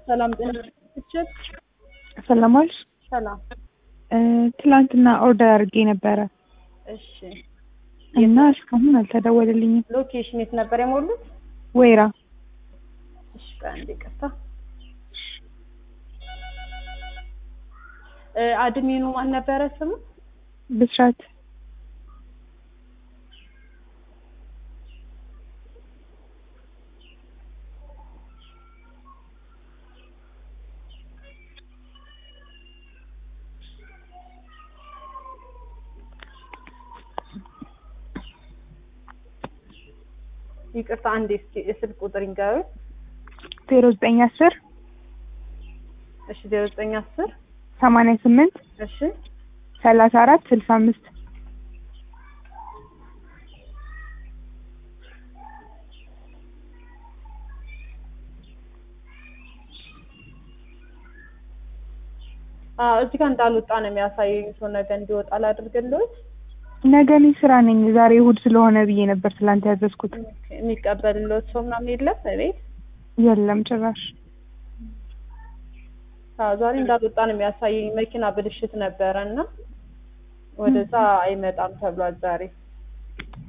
ሰላም ጤና ይስጥልኝ። ሰላም ዋልሽ። ሰላም። እ ትላንትና ኦርደር አድርጌ ነበረ እሺ እና እስካሁን አልተደወለልኝም። ሎኬሽን የት ነበር የሞሉት? ወይራ እሺ ቆይ አንዴ ይቅርታ። እ አድሚኑ ማን ነበረ ስሙ? ብስራት ይቅርታ አንዴ እስኪ የስልክ ቁጥር ይንገሩኝ። ዜሮ ዘጠኝ አስር እሺ ዜሮ ዘጠኝ አስር ሰማንያ ስምንት እሺ ሰላሳ አራት ስልሳ አምስት አዎ እዚህ ጋር እንዳልወጣ ነው የሚያሳየኝ። ሰው ነገ እንዲወጣ ላድርግልዎት። ነገ እኔ ስራ ነኝ። ዛሬ እሑድ ስለሆነ ብዬ ነበር ትላንት ያዘዝኩት። የሚቀበልልዎት ሰው ምናምን የለም እቤት? የለም ጭራሽ። አዎ ዛሬ እንዳልወጣ ነው የሚያሳየኝ። መኪና ብልሽት ነበረ እና ወደዛ አይመጣም ተብሏል ዛሬ